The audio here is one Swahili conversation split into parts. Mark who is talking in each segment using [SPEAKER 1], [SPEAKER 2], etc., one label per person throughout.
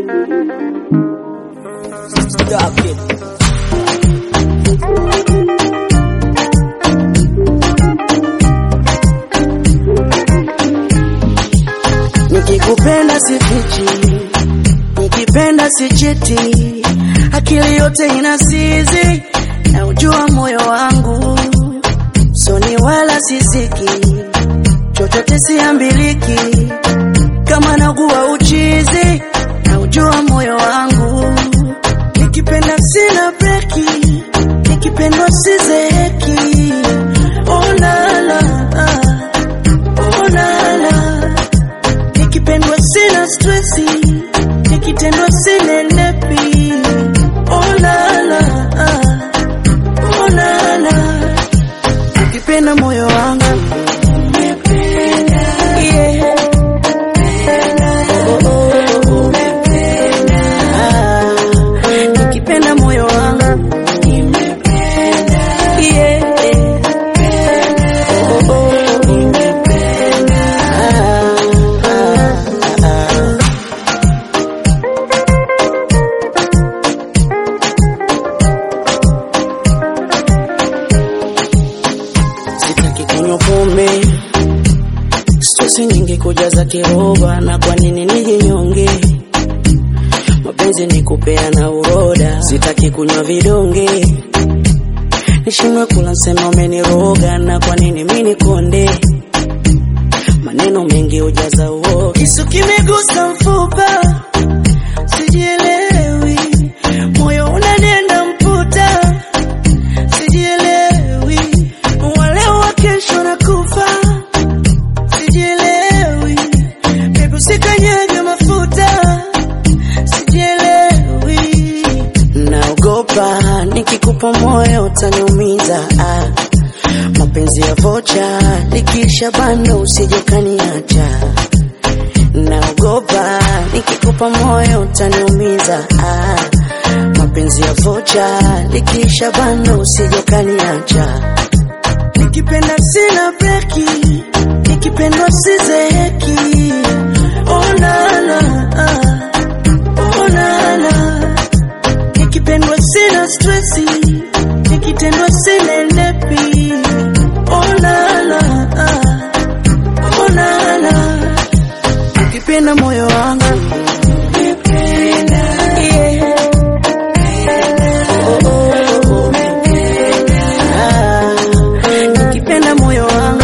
[SPEAKER 1] Stop it.
[SPEAKER 2] Nikikupenda sifichi, nikipenda sichiti, akili yote inasizi, na ujua moyo wangu soni wala sisiki, chochote siambiliki, kama naguwa uchizi, na ujua moyo wangu nikipenda sina breki, nikipendwa sizeki, oh la la, oh la la nikipendwa sina stresi, nikitendwa sinenepi. Oh la la, oh la la, ukipenda moyo wangu Yeah. Oh, oh, oh. Ah, nikipenda moyo wangu Yeah. Oh, oh, oh. Ah, ah, ah. Sitaki kunywa pombe, stresi nyingi kujaza kiroba, na kwa nini nijinyonge? Mapenzi ni kupeana uroda, sitaki kunywa vidonge, nishindwe kula sema umeniroga, na kwa nini mimi nikonde? Maneno mengi hujaza uoga, kisu kimegusa mfupa, sijielewi, moyo unanenda mputa sijielewi, waleo wa kesho na kufa, sijielewi, bebu usikanyage mafuta, sijielewi, naogopa nikikupa moyo utaniumiza, ah. mapenzi ya vocha likisha bando usijokaniacha, naogopa nikikupa moyo utaniumiza, ah. mapenzi ya vocha likisha bando usijokaniacha, nikipenda sina breki, nikipendwa sizeki, oh la la, oh la la, nikipendwa sina stresi, nikitendwa sinenepi, oh la la, oh la la, ukipenda moyo wangu Yeah. Oh, oh, oh. Ah, nikipenda moyo wangu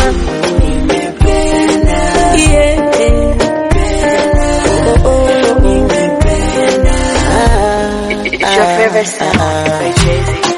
[SPEAKER 2] Yeah. Oh, oh, oh. Ah,
[SPEAKER 3] It's your favorite
[SPEAKER 2] ah,
[SPEAKER 3] song
[SPEAKER 2] ah.
[SPEAKER 3] by Jay-Z.